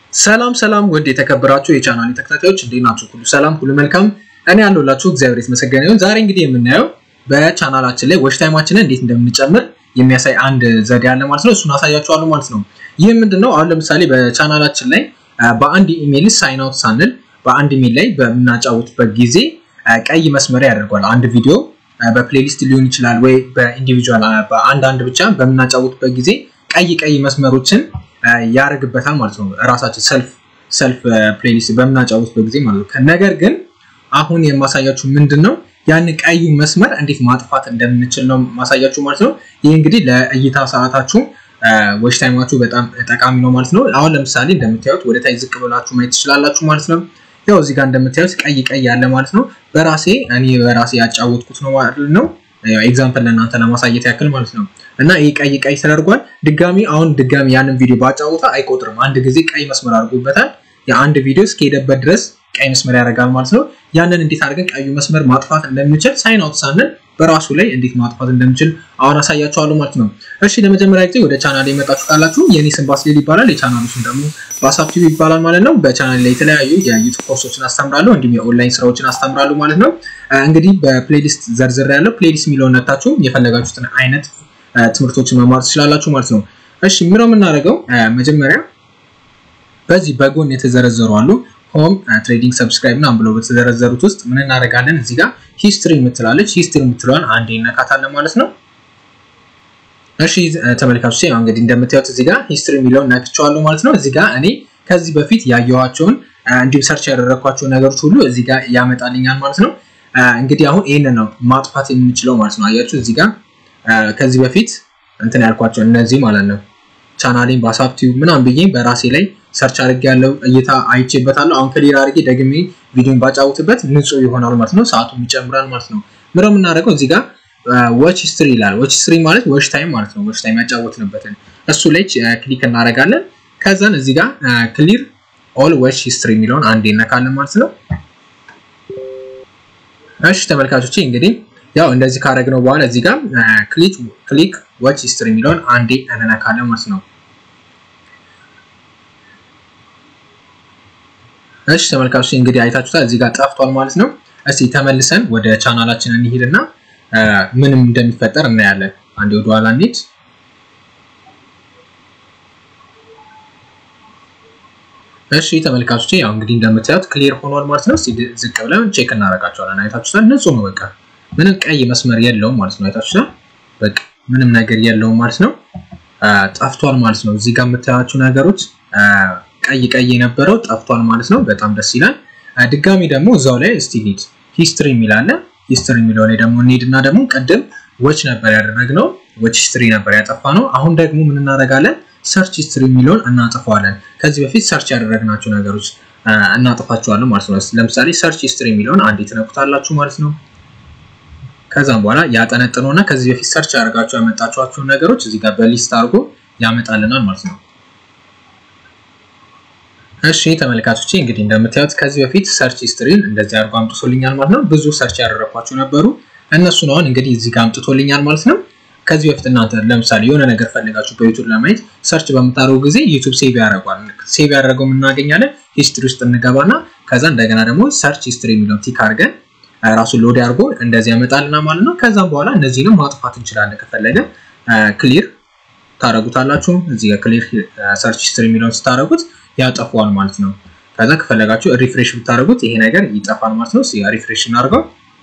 ሰላም ሰላም ውድ የተከበራችሁ የቻናል ተከታታዮች እንዴት ናችሁ? ሁሉ ሰላም፣ ሁሉ መልካም። እኔ ያለሁላችሁ እግዚአብሔር የተመሰገነ ይሁን። ዛሬ እንግዲህ የምናየው በቻናላችን ላይ ዎች ታይማችንን እንዴት እንደምንጨምር የሚያሳይ አንድ ዘዴ አለ ማለት ነው። እሱን አሳያችኋለሁ ማለት ነው። ይህ ምንድነው? አሁን ለምሳሌ በቻናላችን ላይ በአንድ ኢሜይል ሳይን አውት ሳንል በአንድ ኢሜይል ላይ በምናጫውትበት ጊዜ ቀይ መስመር ያደርጓል። አንድ ቪዲዮ በፕሌሊስት ሊሆን ይችላል ወይ በኢንዲቪጁዋል በአንድ አንድ ብቻ በምናጫውትበት ጊዜ ቀይ ቀይ መስመሮችን ያደርግበታል ማለት ነው። ራሳችን ሰልፍ ሰልፍ ፕሌሊስት በምናጫውትበት ጊዜ ማለት ነው። ነገር ግን አሁን የማሳያችሁ ምንድን ነው ያን ቀዩ መስመር እንዴት ማጥፋት እንደምንችል ነው ማሳያችሁ ማለት ነው። ይህ እንግዲህ ለእይታ ሰዓታችሁ ዎች ታይማችሁ በጣም ጠቃሚ ነው ማለት ነው። አሁን ለምሳሌ እንደምታዩት ወደ ታች ዝቅ ብላችሁ ማየት ትችላላችሁ ማለት ነው። ያው እዚህ ጋር እንደምታዩት ቀይ ቀይ ያለ ማለት ነው። በራሴ እኔ በራሴ ያጫወትኩት ነው ማለት ነው። ኤግዛምፕል ለእናንተ ለማሳየት ያክል ማለት ነው። እና ይህ ቀይ ቀይ ተደርጓል። ድጋሚ አሁን ድጋሚ ያንን ቪዲዮ ባጫወታ አይቆጥርም። አንድ ጊዜ ቀይ መስመር አድርጎበታል። የአንድ ቪዲዮ እስከሄደበት ድረስ ቀይ መስመር ያደርጋል ማለት ነው። ያንን እንዴት አድርገን ቀዩ መስመር ማጥፋት እንደምንችል ሳይን አውት ሳንል በራሱ ላይ እንዴት ማጥፋት እንደምችል አሁን አሳያችኋለሁ ማለት ነው። እሺ ለመጀመሪያ ጊዜ ወደ ቻናል የመጣችሁ ካላችሁ የኔ ስም ባስሌል ይባላል። የቻናሉ ስም ደግሞ ባሳብ ቲቪ ይባላል ማለት ነው። በቻናል ላይ የተለያዩ የዩቱብ ኮርሶችን አስተምራለሁ፣ እንዲሁም የኦንላይን ስራዎችን አስተምራለሁ ማለት ነው። እንግዲህ በፕሌሊስት ዘርዝር ያለው ፕሌሊስት የሚለውን ነታችሁ የፈለጋችሁትን አይነት ትምህርቶችን መማር ትችላላችሁ ማለት ነው። እሺ ምነው የምናደርገው መጀመሪያ በዚህ በጎን የተዘረዘሩ አሉ ሆም ትሬዲንግ ሰብስክራይብ ምናምን ብለው በተዘረዘሩት ውስጥ ምን እናደርጋለን? እዚህ ጋር ሂስትሪ የምትላለች ሂስትሪ የምትለዋን አንዴ እነካታለን ማለት ነው። እሺ ተመልካቾች ያው እንግዲህ እንደምታዩት እዚህ ጋር ሂስትሪ የሚለውን ነክቼዋለሁ ማለት ነው። እዚህ ጋር እኔ ከዚህ በፊት ያየኋቸውን እንዲሁም ሰርች ያደረግኳቸው ነገሮች ሁሉ እዚህ ጋር ያመጣልኛል ማለት ነው። እንግዲህ አሁን ይህንን ነው ማጥፋት የምንችለው ማለት ነው። አያችሁ እዚህ ጋር ከዚህ በፊት እንትን ያልኳቸው እነዚህ ማለት ነው ቻናሌን በሀሳብ ቲዩብ ምናምን ብዬ በራሴ ላይ ሰርች አድርጌ ያለው እይታ አይቼበታለሁ። አሁን ክሊር አድርጌ ደግሜ ቪዲዮን ባጫውትበት ንጹህ ይሆናል ማለት ነው። ሰዓቱም ይጨምራል ማለት ነው። ምነው የምናደርገው እዚህ ጋር ዎች ሂስትሪ ይላል። ዎች ሂስትሪ ማለት ዎች ታይም ማለት ነው። ዎች ታይም ያጫወትንበትን እሱ ላይ ክሊክ እናደርጋለን። ከዛን እዚህ ጋር ክሊር ኦል ዎች ሂስትሪ የሚለውን አንዴ እነካለን ማለት ነው። እሺ ተመልካቾቼ እንግዲህ ያው እንደዚህ ካደረግነው በኋላ እዚህ ጋር ክሊክ ክሊክ ዎች ሂስትሪ የሚለውን አንዴ እንነካለን ማለት ነው። እሺ ተመልካቾች እንግዲህ አይታችሁታል እዚህ ጋር ጠፍቷል ማለት ነው። እስቲ ተመልሰን ወደ ቻናላችን እንሂድና ምንም እንደሚፈጠር እናያለን። አንዴ ወደ ኋላ እንሂድ። እሺ ተመልካቾች ያው እንግዲህ እንደምታዩት ክሊር ሆኗል ማለት ነው። እስቲ ዝቅ ብለን ቼክ እናደርጋቸዋለን። አይታችሁታል ንጹህ ነው በቃ ምንም ቀይ መስመር የለውም ማለት ነው። አይታችሁታል በቃ ምንም ነገር የለውም ማለት ነው። ጠፍቷል ማለት ነው። እዚህ ጋር የምታያቸው ነገሮች ቀይ ቀይ የነበረው ጠፍቷል ማለት ነው። በጣም ደስ ይላል። ድጋሚ ደግሞ እዛው ላይ እስቲ ሂድ ሂስትሪ የሚላለ ሂስትሪ የሚለው ላይ ደግሞ እንሂድና ደግሞ ቅድም ዎች ነበር ያደረግነው ዎች ሂስትሪ ነበር ያጠፋ ነው። አሁን ደግሞ ምን እናደርጋለን? ሰርች ሂስትሪ የሚለውን እናጥፈዋለን። ከዚህ በፊት ሰርች ያደረግናቸው ነገሮች እናጥፋቸዋለን ማለት ነው። ለምሳሌ ሰርች ሂስትሪ የሚለውን አንዴ ትነኩታላችሁ ማለት ነው። ከዛም በኋላ ያጠነጥነውና ከዚህ በፊት ሰርች ያደርጋቸው ያመጣችኋቸውን ነገሮች እዚህ ጋር በሊስት አድርጎ ያመጣልናል ማለት ነው። እሺ ተመልካቾቼ እንግዲህ እንደምታዩት ከዚህ በፊት ሰርች ሂስትሪን እንደዚህ አድርጎ አምጥቶልኛል ማለት ነው። ብዙ ሰርች ያደረኳቸው ነበሩ እነሱን አሁን እንግዲህ እዚህ ጋር አምጥቶልኛል ማለት ነው። ከዚህ በፊት እናንተ ለምሳሌ የሆነ ነገር ፈልጋችሁ በዩቱብ ለማየት ሰርች በምታደርጉ ጊዜ ዩቱብ ሴቭ ያደርጓል። ሴቭ ያደረገው እናገኛለን። ሂስትሪ ውስጥ እንገባና ከዛ እንደገና ደግሞ ሰርች ሂስትሪ የሚለውን ቲክ አድርገን ራሱ ሎድ አድርጎ እንደዚህ ያመጣልና ማለት ነው። ከዛም በኋላ እነዚህንም ማጥፋት እንችላለን ከፈለገ ክሊር ታደርጉታላችሁ። እዚህ ጋር ክሊር ሰርች ሂስትሪ የሚለውን ስታደርጉት ያጠፋዋል ማለት ነው። ከዛ ከፈለጋችሁ ሪፍሬሽ ብታደርጉት ይሄ ነገር ይጠፋል ማለት ነው። ሪፍሬሽ እናድርገው።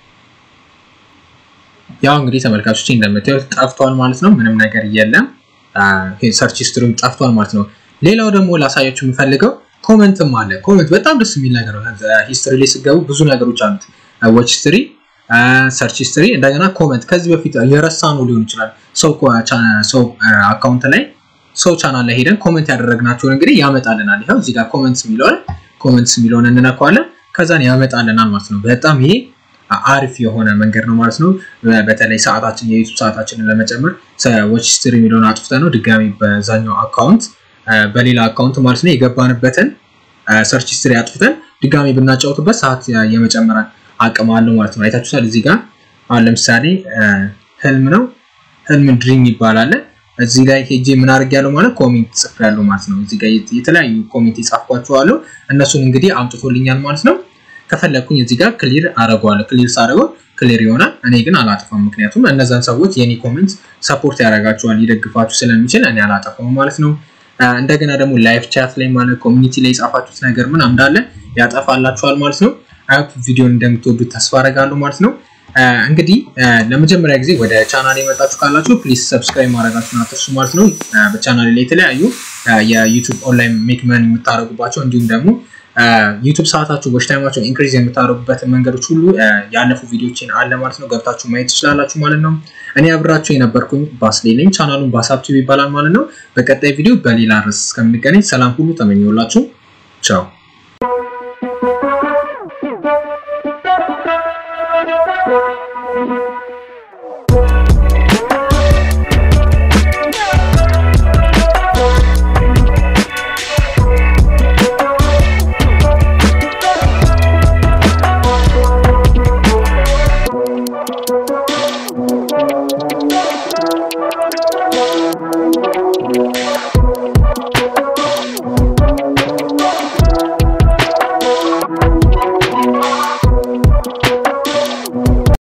ያው እንግዲህ ተመልካቾች እንደምታዩት ጠፍቷል ማለት ነው። ምንም ነገር የለም። ሰርች ሂስትሪም ጠፍቷል ማለት ነው። ሌላው ደግሞ ላሳያችሁ የምፈልገው ኮመንትም አለ። ኮመንት በጣም ደስ የሚል ነገር ነው። ሂስትሪ ላይ ስገቡ ብዙ ነገሮች አሉት። ዎች ሂስትሪ፣ ሰርች ሂስትሪ፣ እንደገና ኮመንት ከዚህ በፊት የረሳ ነው ሊሆን ይችላል። ሰው አካውንት ላይ ሰው ቻናል ላይ ሄደን ኮመንት ያደረግናቸውን እንግዲህ ያመጣልናል። ይኸው እዚህ ጋር ኮመንትስ የሚለውን ኮመንትስ የሚለውን እንነካዋለን ከዛን ያመጣልናል ማለት ነው። በጣም ይሄ አሪፍ የሆነ መንገድ ነው ማለት ነው። በተለይ ሰዓታችን የዩቱብ ሰዓታችንን ለመጨመር ዎች ሂስትሪ የሚለውን አጥፍተ ነው ድጋሚ በዛኛው አካውንት በሌላ አካውንት ማለት ነው የገባንበትን ሰርች ሂስትሪ አጥፍተን ድጋሚ ብናጫውትበት ሰዓት የመጨመር አቅም አለው ማለት ነው። አይታችሁታል። እዚህ ጋር አሁን ለምሳሌ ህልም ነው ህልም ድሪም ይባላል። እዚህ ላይ ሄጄ ምን አድርጌያለሁ ማለት ኮሜንት ጽፌያለሁ ማለት ነው። እዚህ ጋር የተለያዩ ኮሜንት የጻፍኳቸዋለሁ እነሱን እንግዲህ አምጥቶልኛል ማለት ነው። ከፈለግኩኝ እዚህ ጋር ክሊር አደርገዋለሁ። ክሊር ሳደርገው ክሊር ይሆናል። እኔ ግን አላጠፋም፣ ምክንያቱም እነዛን ሰዎች የኔ ኮሜንት ሰፖርት ያደርጋቸዋል ሊደግፋችሁ ስለሚችል እኔ አላጠፋም ማለት ነው። እንደገና ደግሞ ላይቭ ቻት ላይ ማለት ኮሚኒቲ ላይ የጻፋችሁት ነገር ምን እንዳለ ያጠፋላችኋል ማለት ነው። አይሆፕ ቪዲዮን እንደምትወዱት ተስፋ አደርጋለሁ ማለት ነው። እንግዲህ ለመጀመሪያ ጊዜ ወደ ቻናል የመጣችሁ ካላችሁ ፕሊዝ ሰብስክራይብ ማድረጋችሁን አትርሱ ማለት ነው። በቻናል ላይ የተለያዩ የዩቱብ ኦንላይን ሜክ መኒ የምታደርጉባቸው እንዲሁም ደግሞ ዩቱብ ሰዓታችሁ ወሽ ታይማችሁ ኢንክሪዝ የምታደርጉበትን መንገዶች ሁሉ ያለፉ ቪዲዮችን አለ ማለት ነው። ገብታችሁ ማየት ትችላላችሁ ማለት ነው። እኔ አብራችሁ የነበርኩኝ ባስሌ ነኝ። ቻናሉን ባሳብ ቲቪ ይባላል ማለት ነው። በቀጣይ ቪዲዮ በሌላ ርዕስ እስከምንገናኝ ሰላም ሁሉ ተመኘውላችሁ። ቻው